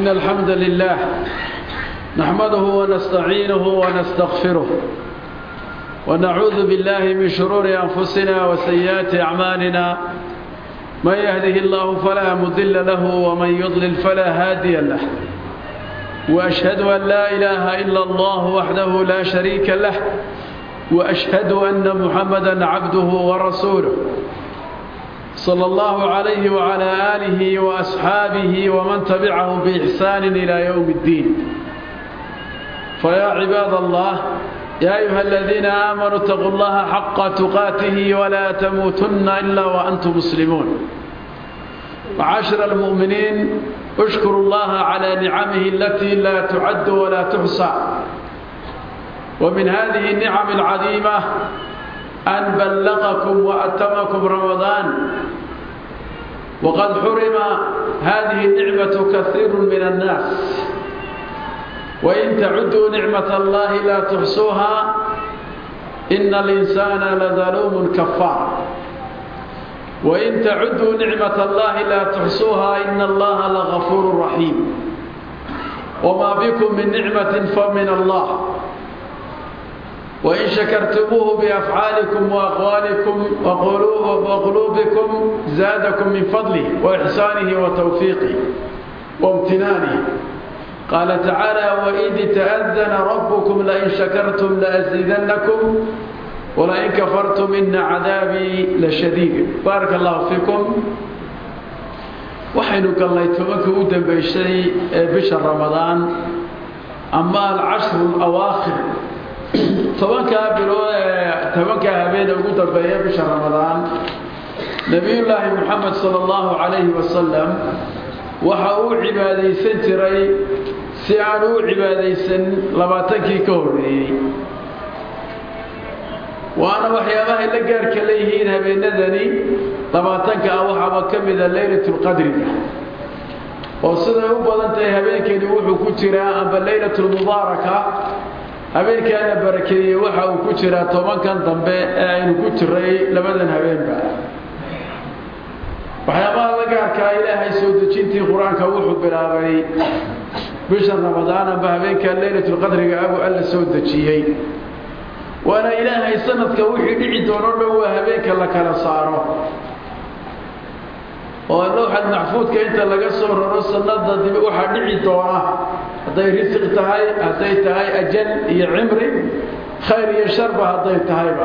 إن الحمد لله نحمده ونستعينه ونستغفره ونعوذ بالله من شرور أنفسنا وسيئات أعمالنا من يهده الله فلا مضل له ومن يضلل فلا هادي له وأشهد أن لا إله إلا الله وحده لا شريك له وأشهد أن محمدا عبده ورسوله صلى الله عليه وعلى آله وأصحابه ومن تبعهم بإحسان إلى يوم الدين فيا عباد الله يا أيها الذين آمنوا اتقوا الله حق تقاته ولا تموتن إلا وأنتم مسلمون معاشر المؤمنين اشكروا الله على نعمه التي لا تعد ولا تحصى ومن هذه النعم العظيمة أن بلغكم وأتمكم رمضان وقد حرم هذه النعمة كثير من الناس وإن تعدوا نعمة الله لا تحصوها إن الإنسان لظلوم كفار وإن تعدوا نعمة الله لا تحصوها إن الله لغفور رحيم وما بكم من نعمة فمن الله وإن شكرتموه بأفعالكم وأقوالكم وقلوبكم زادكم من فضله وإحسانه وتوفيقه وامتنانه قال تعالى وإذ تأذن ربكم لئن شكرتم لأزيدنكم ولئن كفرتم إن عذابي لشديد بارك الله فيكم waxaynu gallay tobankii u dambaysay ee bisha ramadaan ama alcashru alawaakhir tobankaa bilood ee tobankaa habeene ugu dambeeya bisha ramadaan nebiyullaahi moxamed sala allahu calayhi wasalam waxa uu cibaadaysan jiray si aan u cibaadaysan labaatankii ka horreeyey waana waxyaabahay la gaarka leeyihiin habeenadani labaatanka ah waxaaba ka mida leylatulqadriga oo siday u badan tahay habeenkeeni wuxuu ku jiraa amba leylatulmubaaraka habeenkaana barakeeyey waxa uu ku jiraa tobankan dambe ee aynu ku jiray labadan habeenba waxyaabaha la gaarkaa ilaahay soo dejintii qur-aanka wuxuu bilaabay bisha ramadaan amba habeenka leylatulqadriga abu alla soo dejiyey waana ilaahay sanadka wixii dhici doono dhan waa habeenka la kala saaro oo lowxad maxfuudka inta laga soo raro sanada dib waxaa dhici doona hadday risiq tahay hadday tahay ajal iyo cimri khayr iyo sharba hadday tahayba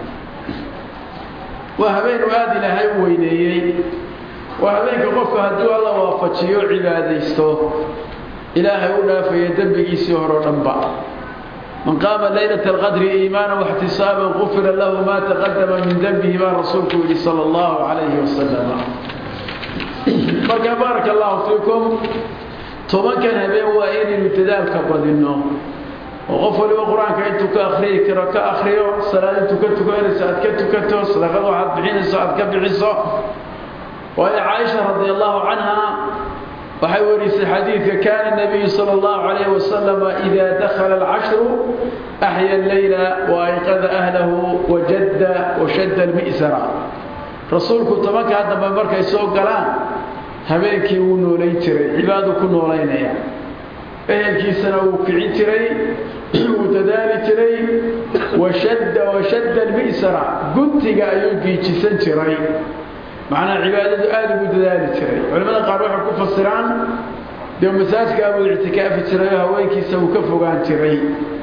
waa habeenu aada ilaahay u weyneeyey waa habeenka qofka hadduu alla waafajiyo cibaadaysto ilaahay u dhaafaya dembigiisii horeo dhanba من قام ليلة القدر إيمانا واحتسابا غفر له ما تقدم من ذنبه ما رسولك صلى الله عليه وسلم marka baarak allahu fiikum tobankan habeen waa inaynu dadaalka badinno oo qof waliba qur-aanka intuu ka akriyi karo ka akriyo salaad intuu ka tukanayso aad ka tukato sadaqad waxaad bixinayso aad ka bixiso waayo caaisha radi allahu canha waxay warisay xadiidka kaana nabiyu sala allahu calayhi wasalam idaa dakhala alcashru axya alleyla waayqada ahlahu wajadda washadda almi'sara rasuulku tobankaa dambe markay soo galaan habeenkii wuu noolayn jiray cibaadu ku noolaynaya ehelkiisana wuu kicin jiray wuu dadaali jiray washadda washadda almi'sara guntiga ayuu giijisan jiray macnaa cibaadadu aada ugu dadaali jiray culimmada qaar waxay ku fasiraan dee masaajkaa buu ictikaafi jiray oo haweenkiisa uu ka fogaan jiray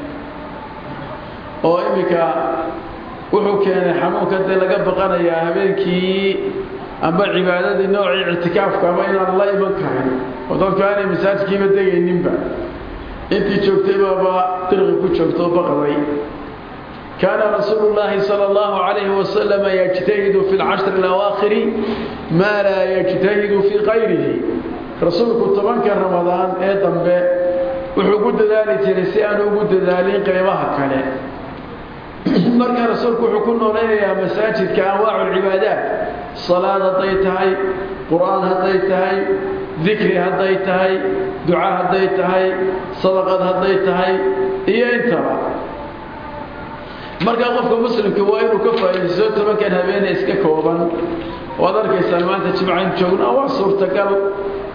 oo iminka wuxuu keenay xanuunka dee laga baqanayaa habeenkii amba cibaadadii noocii ictikaafka ama inaan la iman karin oo dadku aanay masaajkiiba degayninba intii joogtay baaba dirqi ku joogto oo baqday كان رسول الله صلى الله عليه وسلم يجتهد في العشر الأواخر ما لا يجتهد في غيره رسولك طبعا رمضان أيضا وحقود ذلك لسيان وقود ذلك قيمها كان marka rasuulku wuxuu ku noolaynayaa masaajidka anwaacu alcibaadaat salaad hadday tahay qur-aan hadday tahay dikri hadday tahay duca hadday tahay sadaqad hadday tahay iyo intaba markaa qofka muslimka waa inuu ka faa'iidaysto tobankan habeene iska kooban waad arkaysaan maanta jimcayn joogna waa suurtagal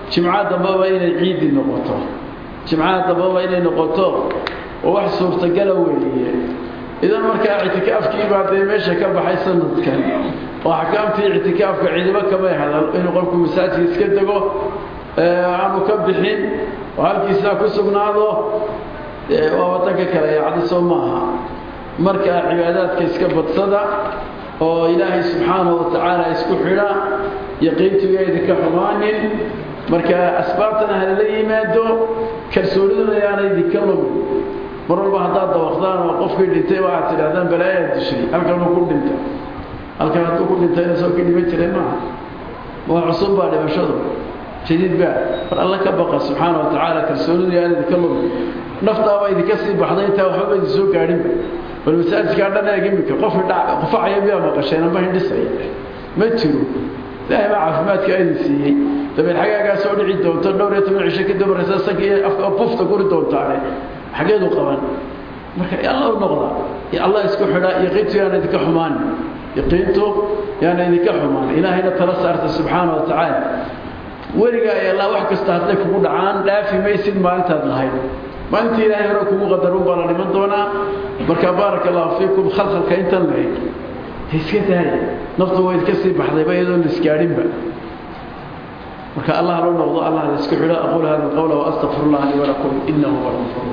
jimca dambaba inay ciidi noqoto jimcaha dambaba inay noqoto oo wax suurtagala weeye idan markaa ictikaafkiibaa dee meesha ka baxay sanadkan oo axkaamtii ictikaafka ciidamo kamay hadal inuu qofku masaajka iska dego aanu ka bixin oo halkiisaa ku sugnaado waa wadanka kale yacni soo maaha markaa cibaadaadka iska badsada oo ilaahay subxaanahu watacaala isku xidha yaqiintiga idinka xumaanin marka asbaabtana halala yimaado kalsooniduna yaana idinka lumin mar walba haddaad dawaqdaan oo qofkii dhintay waxaad tidhahdaan balaayaad dishay halkanuu ku dhinta halkan hadduu ku dhintayna soo ka dhiman jiray maaha waa cusub baa dhimashadu jadiid baa mar alla ka baqa subxaana wa tacaala kalsoonidu yaana idinka lumin naftaaba idinka sii baxday intaa waxbaba idin soo gaadhinba bal masaajidkaa dhan eeg imika qofki qufacaya miyaa maqasheen ama hindhisaya ma jiro ilaahay baa caafimaadka idin siiyey dabeed xagaagaa soo dhici doonto dhowr iyo toban cisho kadib markaysa sanka iyo afka bufta guri doontaane xageedu qaban marka alla u noqda allah isku xidha yaqiintu yaana idinka xumaan yaqiintu yaana idinka xumaan ilaahayna tala saarta subxaana wa tacaala weligaa ay allah wax kasta hadday kugu dhacaan dhaafi maysid maalintaad lahayd maalintii ilaahay hore kugu qadarun baa la dhiman doonaa marka baaraka allahu fiikum khalkhalka intan lahayd iska daaya naftu waa idinka sii baxdayba iyadoo la isgaadhinba marka allah loo noqdo allah la isku xidho aqul hada alqawla waastaqfir allah li walakum inahu huwa alghafur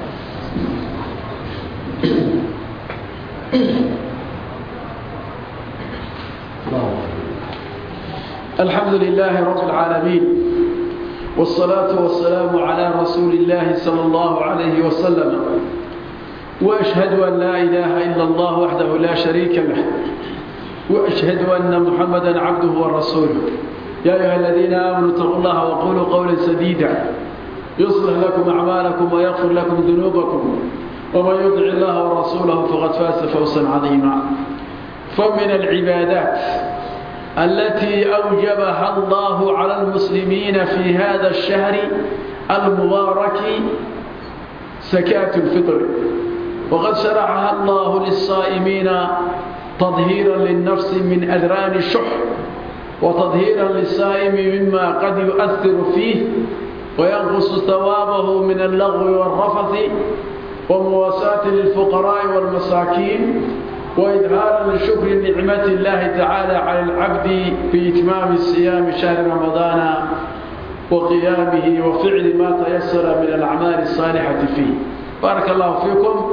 الحمد لله رب العالمين والصلاة والسلام على رسول الله صلى الله عليه وسلم وأشهد أن لا إله إلا الله وحده لا شريك له وأشهد أن محمدا عبده ورسوله يا أيها الذين آمنوا اتقوا الله وقولوا قولا سديدا يصلح لكم أعمالكم ويغفر لكم ذنوبكم ومن يطع الله ورسوله فقد فاز فوزا عظيما فمن العبادات التي أوجبها الله على المسلمين في هذا الشهر المبارك زكاة الفطر وقد شرعها الله للصائمين تطهيرا للنفس من أذران الشح وتطهيرا للصائم مما قد يؤثر فيه وينقص ثوابه من اللغو والرفث ومواساة للفقراء والمساكين وإظهارا لشكر نعمة الله تعالى على العبد بإتمام الصيام شهر رمضان وقيامه وفعل ما تيسر من الأعمال الصالحة فيه بارك الله فيكم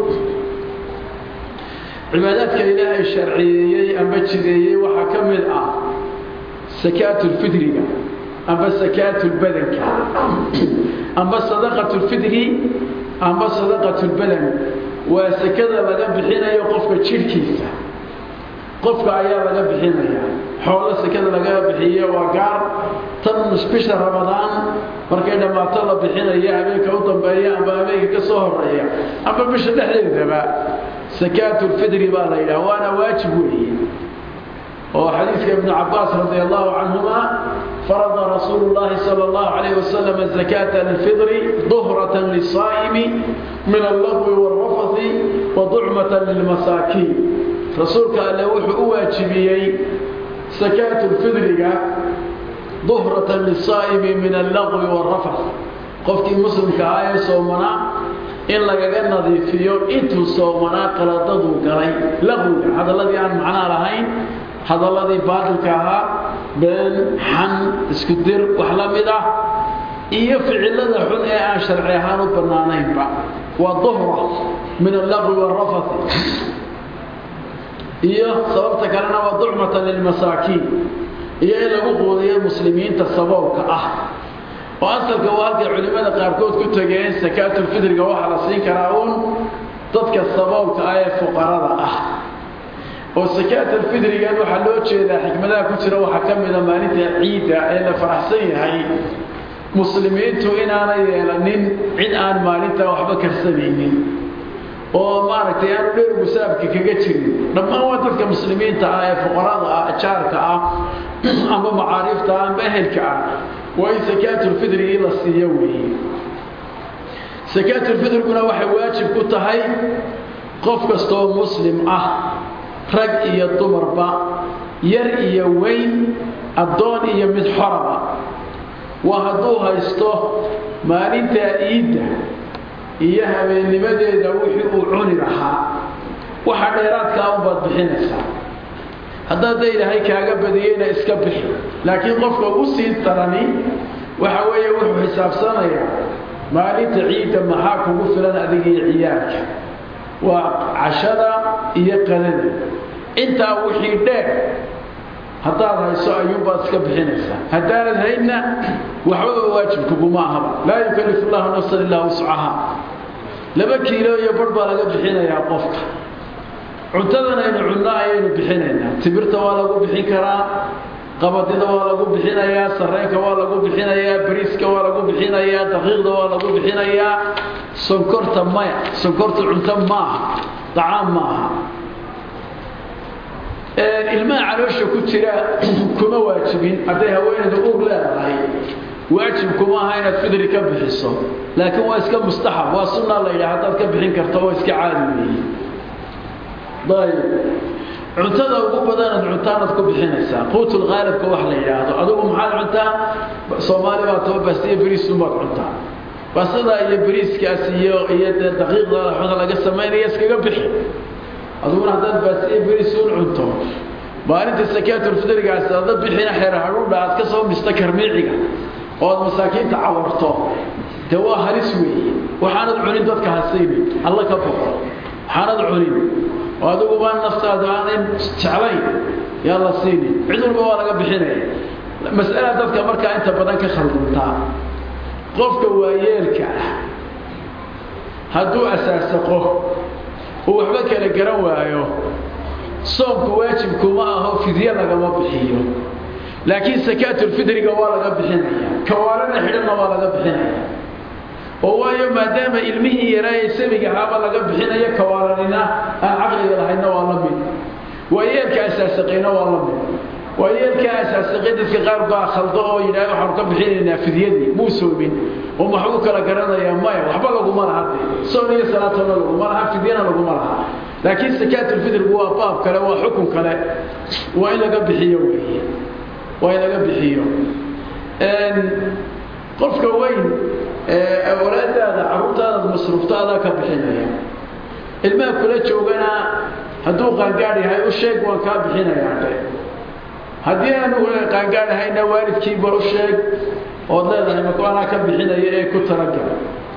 عباداتك إلهي الشرعية أم بجدية وحكمل آه سكاة الفدر أم سكاة البدن أم صدقة الفدر أم صدقة البدن waa sekada laga bixinayo qofka jidhkiisa qofka ayaa laga bixinaya xoolo sekada laga bixiyo waa gaar tan bisha ramadaan markay dhammaato la bixinaya habeenka u dambeeya amba habeenka ka soo horeeya amba bisha dhexdeedaba sakaatulfidri baa la yidhaha waana waajib weeye oo xadiiska ibnu cabaas radi allahu canhuma فرض رسول الله صلى الله عليه وسلم زكاة الفطر ظهرة للصائم من اللغو والرفث وضعمة للمساكين رسولك الله وحو واجبيي زكاة الفطر ظهرة للصائم من اللغو والرفث قفك مسلم كآية صومنا إن لقى نظيفيو إنتو صومنا قلطدو قلي لغو هذا الذي عن معنى لهين hadalladii baatilka ahaa been xan isku dir wax la mid ah iyo ficilada xun ee aan sharci ahaan u bannaanaynba waa duhra min allaqwi waalrafati iyo sababta kalena waa ducmatan lilmasaakiin iyo in lagu quudiyo muslimiinta saboolka ah oo asalka waa halkay culimmada qaarkood ku tageen sakaatulfidriga waxaa la siin karaa uun dadka saboolka ah ee fuqarada ah oo sakaatulfidrigan waxaa loo jeedaa xikmadaha ku jira waxaa ka mida maalinta ciidda ee la faraxsan yahay muslimiintu inaanay yeelanin cid aan maalintaa waxba karsanaynin oo maaragtay aanu dheer musaabka kaga jirin dhammaan waa dadka muslimiinta ah ee fuqarada ah jaarka ah amba macaariifta ah amba ehelka ah waa in sakaatulfidrigii la siiyo weeye sakaatulfidriguna waxay waajib ku tahay qof kastoo muslim ah rag iyo dumarba yar iyo weyn addoon iyo mid xoraba waa hadduu haysto maalintaa iidda iyo habeennimadeeda wixii uu cuni lahaa waxa dheeraadkaa unbaad bixinaysaa haddaad da ilaahay kaaga badiyeyna iska bixi laakiin qofka u sii darani waxa weeye wuxuu xisaabsanayaa maalinta ciidda maxaa kugu filan adiga iyo ciyaalka waa cashada iyo qadada intaa wixii dheer haddaad hayso ayuunbaad iska bixinaysaa haddaanad haynna waxbaba waajibkuguma ahaba laa yukallifu llahu nafsan illaa wuscaha laba kiilo iyo barh baa laga bixinayaa qofka cuntadan aynu cunno ayaynu bixinaynaa tibirta waa lagu bixin karaa qabadida waa lagu bixinayaa sareenka waa lagu bixinayaa bariiska waa lagu bixinayaa daqiiqda waa lagu bixinayaa sonkorta maya sonkorta cunto maaha dacaam maaha ilmaha caloosha ku jira kuma waajibin hadday haweenaydu ur leedahay waajib kuma aha inaad fidri ka bixiso laakiin waa iska mustaxab waa sunna la yidhaha haddaad ka bixin karto waa iska caadi weeye ayb cuntada ugu badanaad cuntaanaad ku bixinaysaa quutul khaalibka wax la yidhaahdo adigu maxaad cuntaa soomaali baa taba bastiyo beriisunbaad cuntaa bastada iyo beriiskaas iyo iyo dee daqiiqda xooga laga samaynaya iskaga bixi adiguna haddaad bastiyo beriisuun cunto maalinta sakaatulfidrigaas ada bixina xeer hadhuudha aad ka soo mista karmiiciga oo aad masaakiinta cawarto dee waa halis weeye waxaanad cunin dadka hasaynin alla ka boqo waxaanad cunin oo adiguba naftaadu aanay jeclayn yaa la siinin cid walba waa laga bixinaya mas'ala dadka markaa inta badan ka khalduntaa qofka waayeelka ah hadduu asaasaqo uu waxba kala garan waayo soomku waajibkuma aho fidye lagama bixiyo laakiin sakaatulfidriga waa laga bixinaya kawaarana xidhanna waa laga bixinaya oo waayo maadaama ilmihii yaraaye sabiga ahaaba laga bixinayo kawaaranina aan caqliga lahaydna waa la mid waayeelka asaasaqayna waa la mid waayeelka asaasaqay dadka qaar baa khaldo oo yidhaah waxaanu ka bixinaynaa fidyadii muu soomin oo maxbuu kala garanayaa maya waxba laguma laha de soon iyo salaatona laguma laha fidyana laguma laha laakiin sakaatulfidrigu waa baab kale waa xukun kale waa in laga bixiyo weeye waa in laga bixiyo qofka weyn awlaadaada carruurtaadaad masruuftaadaa ka bixinaya ilmaha kula joogana hadduu qaangaadh yahay u sheeg waan kaa bixinayaa dhe haddii aanu qaangaadhahayna waalidkiiba u sheeg ood leedahay maku anaa ka bixinaya ee ku talagal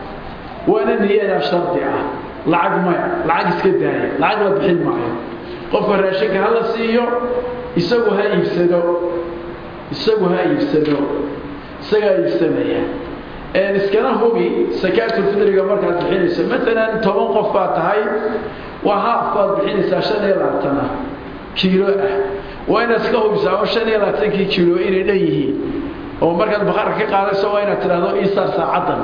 waana niyadaa shardi ah lacag maya lacag iska daaya lacag la bixin maayo qofka raashinka ha la siiyo isagu ha iibsado isagu ha iibsado isagaa iibsanaya iskana hubi sakaatulfidriga markaad bixinayso maalan toban qof baad tahay waa haaf baad bixinaysaa shan iyo labaatana kiilo ah waa inaad iska hubisaa oo shan iyo labaatankii kiilo inay dhan yihiin oo markaad bakarka ka qaadayso waa inaad tidhaahdo iisaar saacaddan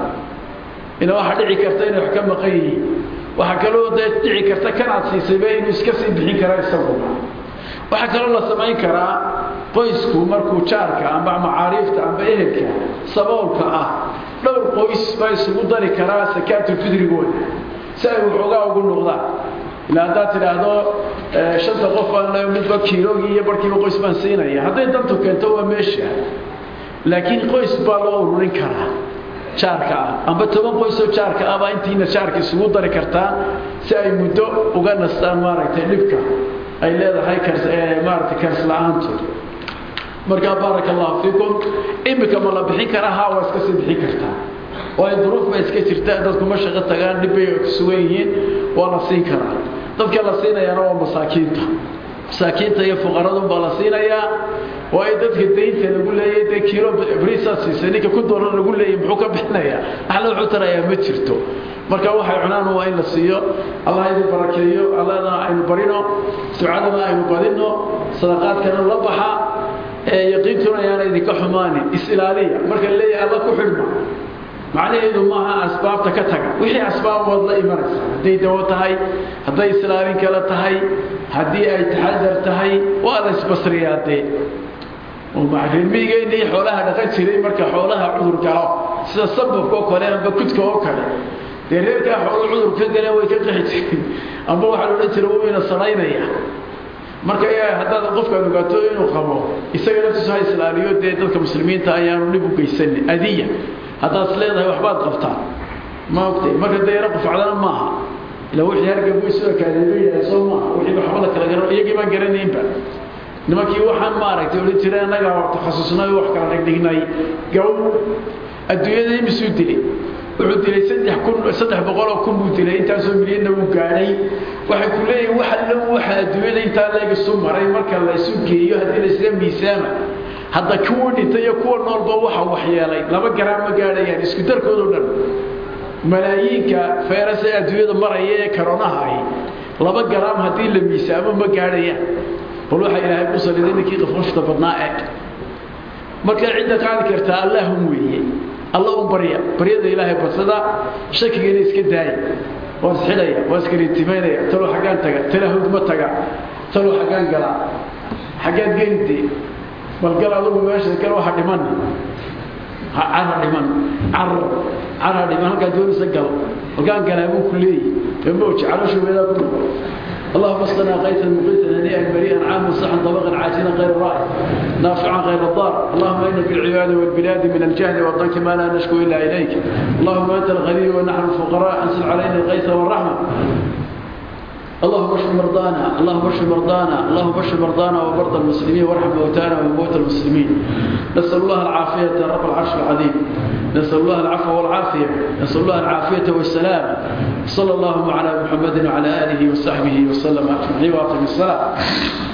ina waxaa dhici karta inay wax ka maqan yihiin waxaa kaloo dee dhici karta kanaad siisayba inuu iska sii bixin kara isaguna waxaa kaloo la samayn karaa qoysku markuu jaarka amba macaariifta amba ehelka saboolka ah dhowr qoys baa isugu dari karaa sakaatulfidrigooda si ay waxoogaa ugu noqdaan ilaa haddaad tidhaahdo shanta qof baan le midba kiilogii iyo barkiiba qoys baan siinaya hadday dantu keento waa meesha laakiin qoys baa loo ururin karaa jaarka ah amba toban qoysoo jaarka ah baa intiina jaarka isugu dari kartaa si ay muddo uga nastaan maaragtay dhibka ay leedahay maaragtay kars la-aantood markaa baaraka allahu fiikum imika ma la bixin karaa haa waa iska sii bixin kartaa waayo duruuf ba iska jirta dadkuma shaqo tagaan dhib bay ku sugan yihiin waa la siin karaa dadka la siinayaana waa masaakiinta masaakiinta iyo fuqaradun baa la siinayaa waayo dadka daynta lagu leeyay dee kiilo briisaad siisay ninka ku doolar lagu leeyay muxuu ka bixinayaa axla wuxuu tarayaa ma jirto marka waxay cunaan waa in la siiyo allah idin barakeeyo allahna aynu barino ducadana aynu badino sadaqaadkana la baxa yaqiintuna ayaana idinka xumaanin is-ilaaliya marka leeyahay alla ku xidhma macnaheedu maaha asbaabta ka taga wixii asbaab waad la imanaysaa hadday dawo tahay hadday islaalin kale tahay haddii ay taxadar tahay waa la isbasriyaa dee reermiigeenii xoolaha dhaqan jiray marka xoolaha cudur galo sida sababka oo kale amba kudka oo kale dee reerkaa xoolo cudur ka galeen way ka qaxi jireen amba waxaa la odhan jira wuu ina sanaynaya marka haddaad qofkaad ogaato inuu qabo isaga naftiisu ha islaaliyo dee dadka muslimiinta ayaanu dhib u geysanin adiya haddaad is leedahay waxbaad qabtaa ma ogtay marka dee yaro qufacdana maaha ila wixii hargabu isu ekaadeeba yahay soo maaha wixii waxbada kala garan iyagii baan garanaynba nimankii waxaan maaragtay odhan jiray annaga takhasusnay wax kala dhigdhignay gaw adduunyada imisuu dilay wuxuu dilay saddex kun saddex boqoloo kun buu dilay intaasoo milyanna wuu gaadhay waxay ku leeyihin waxa dhan waxa adduunyada intaa leeg isu maray marka la isu geeyo haddii la isla miisaama hadda kuwa dhintay iyo kuwa noolba waxa waxyeelay laba garaam ma gaadhayaan isku darkoodao dhan malaayiinka feeras ee adduunyada maraya ee karonaha ahi laba garaam haddii la miisaamo ma gaadhayaan bal waxaa ilaahay ku saliday ninkii qafqafta badnaa eeg marka cidda qaadi kartaa allahum weeye alla un barya baryada ilaahay badsada shakigana iska daaya waa isxidhaya waa iskariitimaynaya talo xaggaan taga tala hogma taga talo xaggaan gala xaggaad gelide bal gal adugu meesha gal waxa dhiman cara dhiman car cara dhiman halkaa doonisa gal halkaan galaa buu ku leeyahy emooji calosha weedaa ku noqo اللهم اسقنا غيثا مغيثا هنيئا مريئا عاما صحا طبقا عاجلا غير رائع نافعا غير ضار اللهم ان في العباد والبلاد من الجهل والضنك ما لا نشكو الا اليك اللهم انت الغني ونحن الفقراء انزل علينا الغيث والرحمه اللهم اشف مرضانا اللهم اشف مرضانا اللهم اشف مرضانا ومرضى المسلمين وارحم موتانا وموتى المسلمين نسال الله العافيه رب العرش العظيم نسال الله العفو والعافيه نسال الله العافيه والسلام صلى الله على محمد وعلى اله وصحبه وسلم اجمعين واقم الصلاه